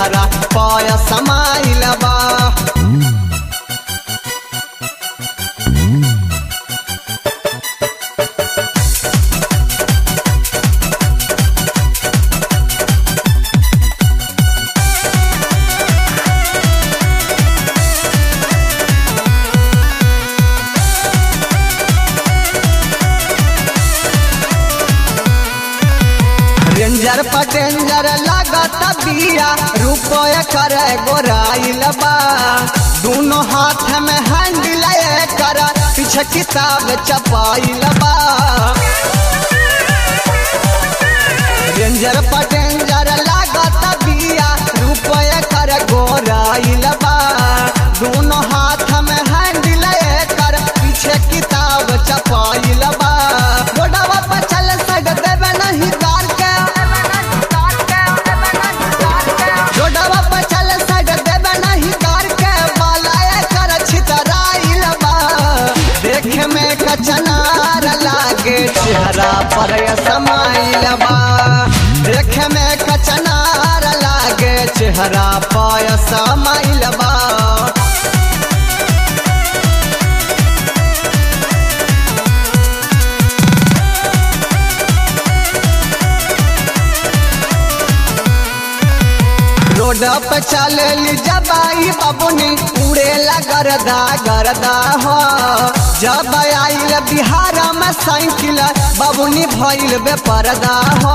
चेहरा पाय समाइल बा रेंजर पटेंजर लागत बिया रुपये करे गोराइल बा दोनों हाथ में हैंडल कर पीछे किताब चपाइल बा रेंजर पटेंजर लागत बिया रुपये करे गोराइल बा दोनों हाथ में हैंडल कर पीछे किताब चपाइल बा रोडवा पर चल सक देवे नहीं कार के रोडवा पर चल सक देवे नहीं कार के बालाए कर छितराइल बा देखे में कचनार लागे चेहरा पर समाइल बा देखे में कचनार लागे चेहरा पर समाइल बा रोड पे चलेली जबाई बाबुनी उड़ेला गरदा गरदा हो जब आइल बिहार में साइकिल बाबुनी भइल बे परदा हो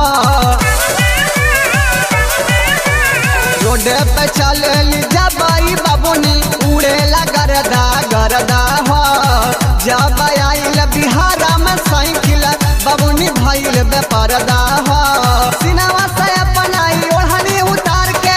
रोड पे चलेली जबाई बाबुनी उड़ेला गरदा गरदा हो जब आइल बिहार में साइकिल बाबुनी भइल बे परदा हो सिनेमा से अपनाई ओढ़नी उतार के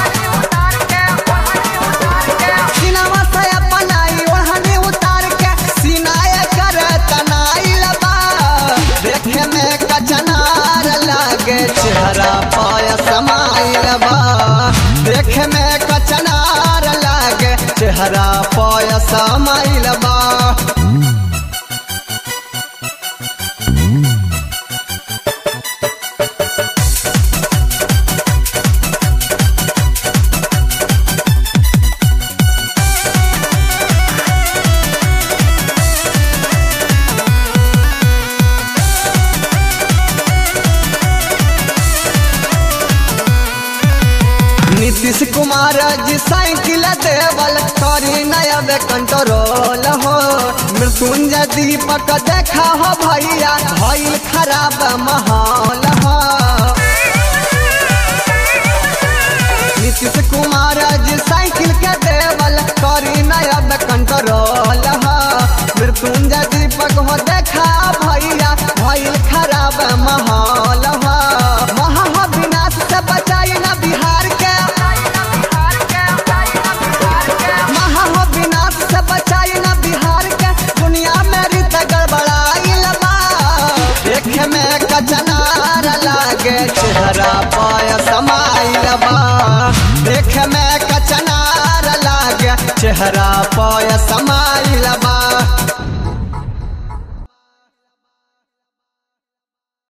सिनेमा से अपनाई ओढ़नी उतार के सिनाए कर तनाइल बा देखे में कचनार लागे चेहरा पाय समाइल बा देखे में कचनार लागे चेहरा पाय समाइल बा नीतीश कुमार जी साइकिल देवल करी नया बे कंट्रोल हो मृत्युंजय दीपक देखा हो भैया भइल खराब माहौल हो नीतीश कुमार जी साइकिल के देवल करी नया बे कंट्रोल हो मृत्युंजय दीपक हो देखा भैया भइल खराब माहौल हो महा विनाश से बचाई ना बिहार के महा विनाश से बचाई ना बिहार के दुनिया में रीत गड़बड़ाइल बा देखे में कचनार लागे चेहरा पाय समाइल बा देखे में कचनार लागे चेहरा पाय समाइल बा